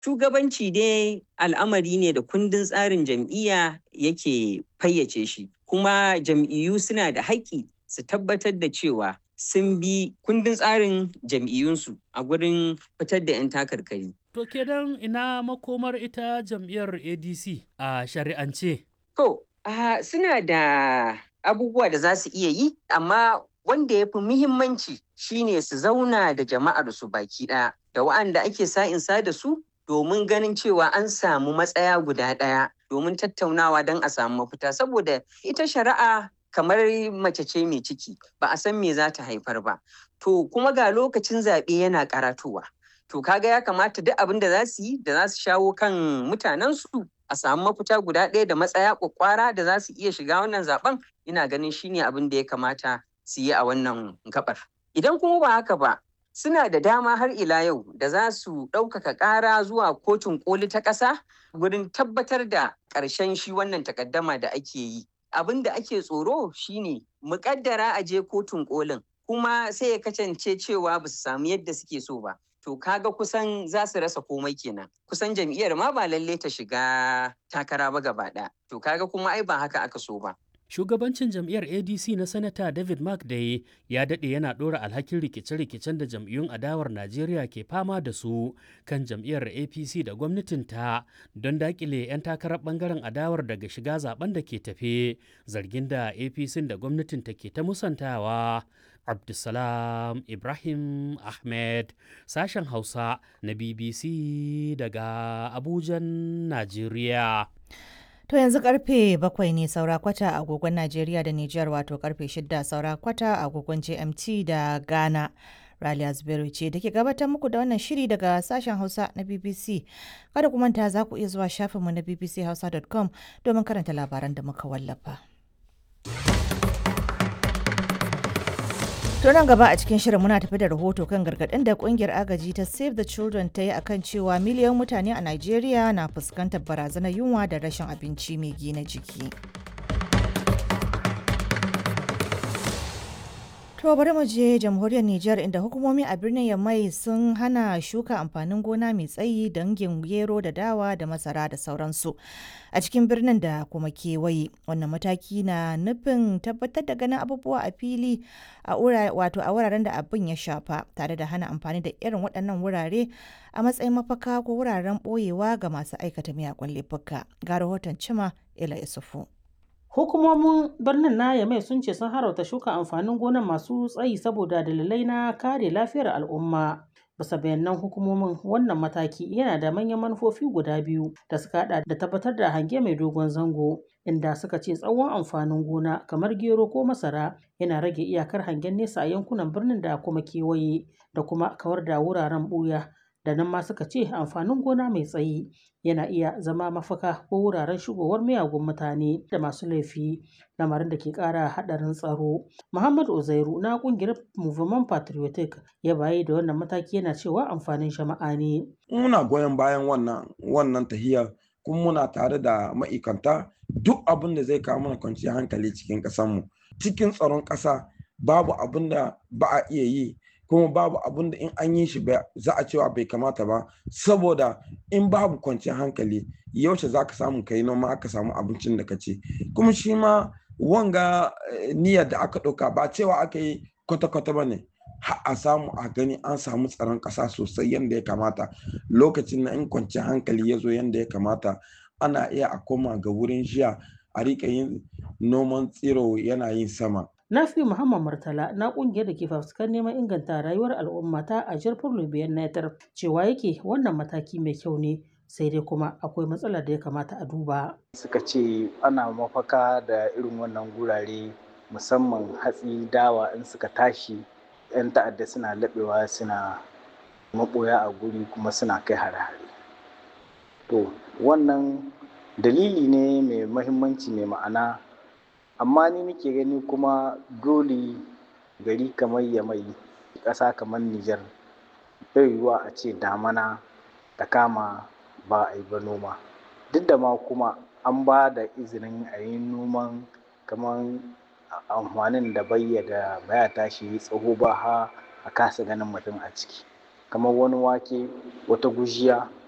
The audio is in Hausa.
Shugabanci dai al'amari ne da kundin tsarin jam'iyya yake fayyace shi, kuma jam'iyyu suna da haƙƙi su tabbatar da cewa sun bi kundin tsarin jam'iyyunsu a gurin fitar da 'yan takarkari. To kenan ina makomar ita jam'iyyar ADC a shari'ance? To, ah, suna da abubuwa da za su iya yi, amma wanda ya fi muhimmanci shine su zauna da jama'ar su baki ɗaya da wa'anda ake sa'insa da su domin ganin cewa an samu matsaya guda ɗaya domin tattaunawa don a samu mafita saboda ita shari'a kamar mace ce mai ciki ba a san me za ta haifar ba to kuma ga lokacin zaɓe yana karatowa to kaga ya kamata duk abin da za su yi da za su shawo kan mutanensu a samu mafita guda ɗaya da matsaya kwakwara da za su iya shiga wannan zaben ina ganin shine abin da ya kamata su yi a wannan gabar idan kuma ba haka ba suna da dama har ila yau da za su ɗaukaka ƙara zuwa kotun koli ta ƙasa wurin tabbatar da ƙarshen shi wannan takaddama da ake yi abin da ake tsoro shine muƙaddara a je kotun kolin kuma sai ya kasance cewa ba su samu yadda suke so ba to kaga kusan za su rasa komai kenan kusan jam'iyyar ma ba lalle ta shiga takara ba gaba ɗaya to kaga kuma ai ba haka aka so ba Shugabancin jam'iyyar ADC na Sanata David Mark Day ya daɗe yana ɗora alhakin rikice-rikicen da jam'iyyun adawar Najeriya ke fama da su kan jam'iyyar APC da gwamnatinta don daƙile 'yan takarar ɓangaren adawar daga shiga zaben da ke tafe zargin da APC da gwamnatinta ke ta musantawa. Abdulsalam Ibrahim Ahmed sashen Hausa na BBC daga Abujan, Najeriya. To yanzu karfe bakwai ne saura kwata a agogon Najeriya da Nijar wato karfe shida saura kwata a agogon GMT da Ghana. Raliya Zubairu ce da ke gabatar muku da wannan shiri daga sashen Hausa na BBC. Kada ku manta za ku iya zuwa shafinmu na bbchausa.com domin karanta labaran da muka wallafa. To nan gaba a cikin shirin muna tafi da rahoto kan gargaɗin da kungiyar agaji ta Save the Children ta yi akan cewa miliyan mutane a Najeriya na fuskantar barazanar yunwa da rashin abinci mai gina jiki. To bari mu je jamhuriyar Nijar inda hukumomi a birnin Yamai sun hana shuka amfanin gona mai tsayi dangin gero da dawa da masara da sauransu a cikin birnin da kuma kewaye. Wannan mataki na nufin tabbatar da ganin abubuwa a fili a wato a wuraren da abin ya shafa tare da hana amfani da irin waɗannan wurare a matsayin mafaka ko wuraren ɓoyewa ga masu aikata miyagun laifuka. Ga rahoton Cima Ila Isufu. Hukumomin birnin na Yamai sun ce sun harauta shuka amfanin gonan masu tsayi saboda dalilai na kare lafiyar al'umma. Bisa bayanan hukumomin wannan mataki yana da manyan manufofi guda biyu da suka hada da tabbatar da hange mai dogon zango inda suka ce tsawon amfanin gona kamar gero ko masara yana rage iyakar hangen nesa a yankunan birnin da kuma kewaye da kuma kawar da wuraren buya da nan ma suka ce amfanin gona mai tsayi yana iya zama mafaka ko wuraren shigowar miyagun mutane da masu laifi lamarin da ke kara hadarin tsaro muhammad uzairu na kungiyar movement patriotic ya bayi da wannan mataki yana cewa amfanin jama'a ne muna goyon bayan wannan wannan tahiyar kuma muna tare da ma'aikanta duk abin da zai kawo mana kwanciyar hankali cikin ƙasarmu cikin tsaron ƙasa babu abin da ba a iya yi kuma babu abin da in an yi shi za a cewa bai kamata ba saboda in babu kwanciyar hankali yaushe za ka samu kai noma aka samu abincin da ka ci kuma shi ma wanga niyyar da aka ɗauka ba cewa aka yi kwata-kwata ba ne a samu a gani an samu tsaron ƙasa sosai yadda ya kamata lokacin na in kwanciyar hankali ya zo yadda ya kamata ana iya a koma ga wurin jiya a riƙa yin noman tsiro yana yin sama Nafi Muhammad Murtala na kungiyar da ke fafutukar neman inganta rayuwar al'umma ta a jirfin Lubiyan Netar cewa yake wannan mataki mai kyau ne sai dai kuma akwai matsalar da ya kamata a duba. Suka ce ana mafaka da irin wannan gurare musamman hatsi dawa in suka tashi 'yan ta'adda suna laɓewa suna maɓoya a guri kuma suna kai hare-hare. To wannan dalili ne mai mahimmanci mai ma'ana amma ni nake gani kuma dole gari kamar yamai ƙasa kamar Nijar bai yiwuwa a ce damana ta kama ba a yi ba noma duk da ma kuma an ba da izinin a yi noman kamar amfanin da bai da baya tashi tsaho ba ha a kasa ganin mutum a ciki kamar wani wake wata gujiya